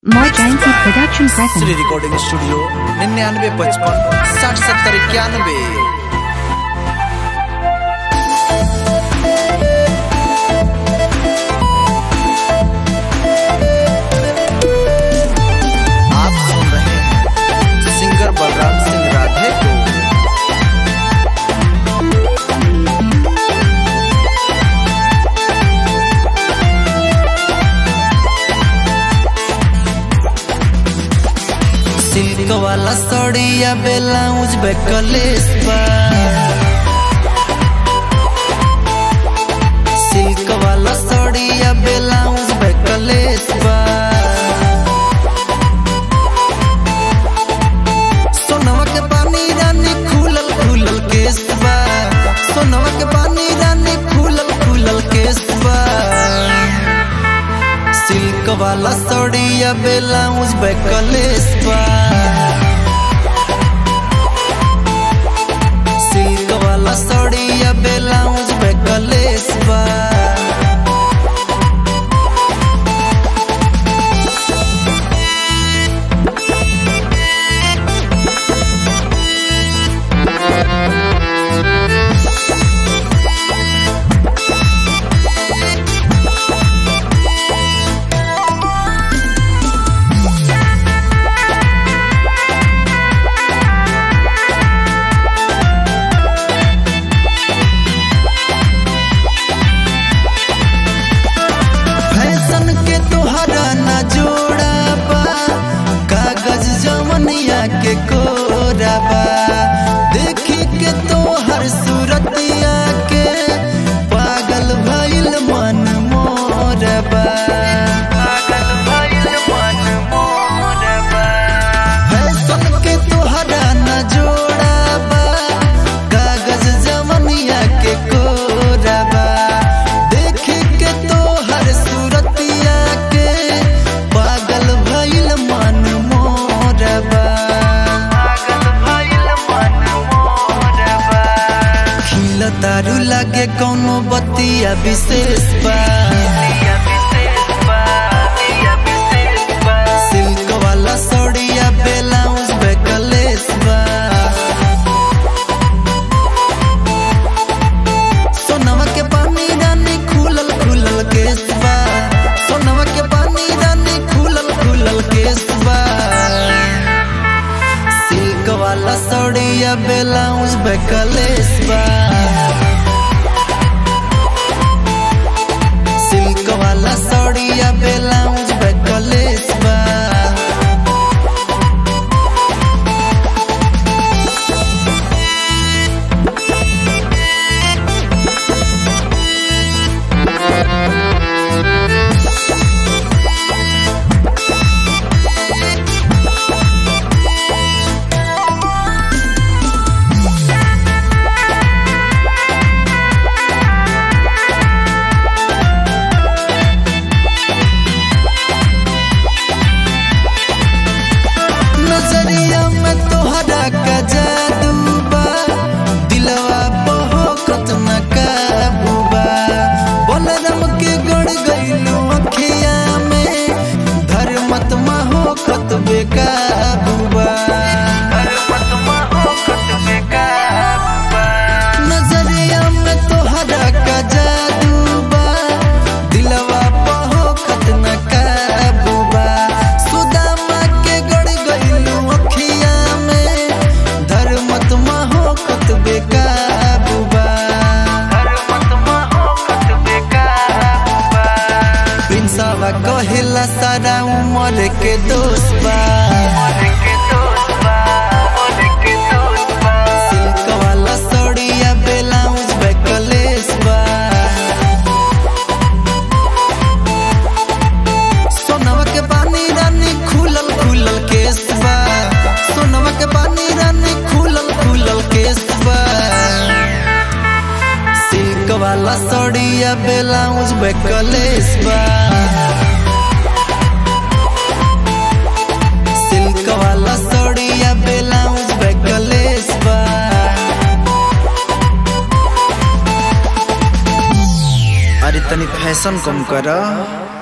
More Jancy Production Shri presents. Recording studio निन्यानवे पचपन साठ सत्तर इक्यानवे आप सुन रहे हैं सिंगर बलराम सिंह राधे को सिल्क वाला सड़िया ब्लाउज पे कलेस बा सिल्क वाला सड़िया ब्लाउज पे कलेस बा सोनवा के पानी रानी खुलल खुलल केस बा सोनवा के पानी रानी खुलल खुलल केस बा सिल्क वाला सड़िया ब्लाउज पे कलेस बा सिल्क वाला सड़िया ब्लाउज पे कलेस बा फैशन के तोहरा न जोड़ा बा कागज जवनिया के कोरा बा देखी के तोहर सूरतिया के पागल भइल मन मोर बा पागल भइल मन मोर बा फैशन के तोहरा न जोड़ा बा कागज जवनिया के कोरा बा देखी के तोहर सूरतिया के पागल भइल मन मोर बा पागल भइल मन मोर बा खिल तारू लागे कौनो बतिया विशेष बा सिल्क वाला सड़िया ब्लाउज पे कलेस बा सोनवा के पानी रानी खुलल खुलल केस बा सोनवा के पानी रानी खुलल खुलल केस बा सिल्क वाला सड़िया ब्लाउज पे कलेस बा सिल्क वाला सड़िया ब्लाउज पे कलेस बा नजरिया में तोहरा का जादू बा दिलवा बहोकत न काबू बा बलराम के गड़ गइलू अखिया में धर्मत होकत बेकाबू बा नजरिया में तोहरा का जादू बा दिलवा बहोकत न काबू बा सुदामा के गड़ गइलू अखिया में धर्मत होकत बेकाबू बा प्रिंसवा कहेला सारा उमर के दोस्त बा सिल्क वाला सड़िया ब्लाउज पे कलेस बा सोनवा के पानी रानी खुलल खुलल केस बा सोनवा के पानी रानी खुलल खुलल केस बा सिल्क वाला सड़िया ब्लाउज पे कलेस बा सिल्क वाला सड़िया ब्लाउज पे कलेस बा अरे तनी फैशन कम कर